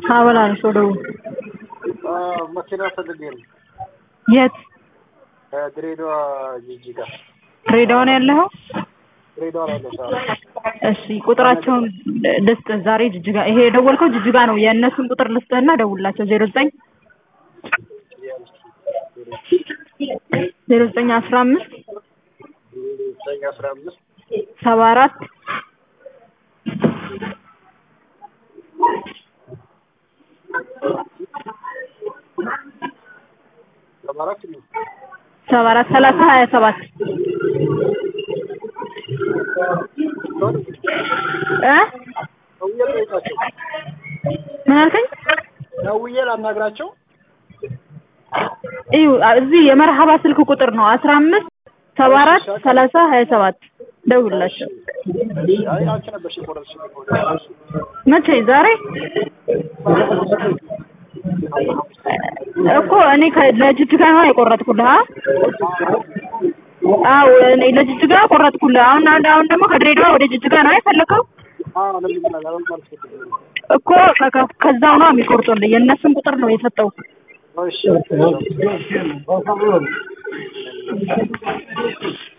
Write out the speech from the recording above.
አበላልሽ ወደ መኪና ፈልጌ ነው። የት ከድሬዳዋ ጂጂጋ ድሬዳዋ ነው ያለኸው? ድሬዳዋ ላይ ያለው ሰው እሺ ቁጥራቸውን ልስጥህ። ዛሬ ጅጅጋ ይሄ የደወልከው ጅጅጋ ነው። የእነሱን ቁጥር ልስጥህና ደውላቸው ዜሮ ዘጠኝ ዜሮ ዘጠኝ አስራ አምስት ዘጠኝ አስራ አምስት ሰባ አራት ሰባ አራት ነው። ሰባ አራት ሰላሳ ሀያ ሰባት እ ደውዬ ልጠይቃቸው። ምን አልከኝ? ደውዬ ላናግራቸው። እዩ እዚህ የመርሀባ ስልክ ቁጥር ነው አስራ አምስት ሰባ አራት ሰላሳ ሀያ ሰባት ደውላቸው። አይ አንቺ ነበርሽ የቆረጥሽኝ እኮ። መቼ ዛሬ እኮ እኔ ከ- ለጅጅጋ ነው የቆረጥኩልህ። አ? አዎ እኔ ለጅጅጋ ቆረጥኩልህ። አሁን አሁን አሁን ደግሞ ከድሬዳዋ ወደ ጅጅጋ ነው የፈለከው አዎ ለምን ይላል? አሁን ማለት ነው። እኮ ከ- ከ- ከዛው ነው የሚቆርጡልህ። የእነሱን ቁጥር ነው የሰጠው። እሺ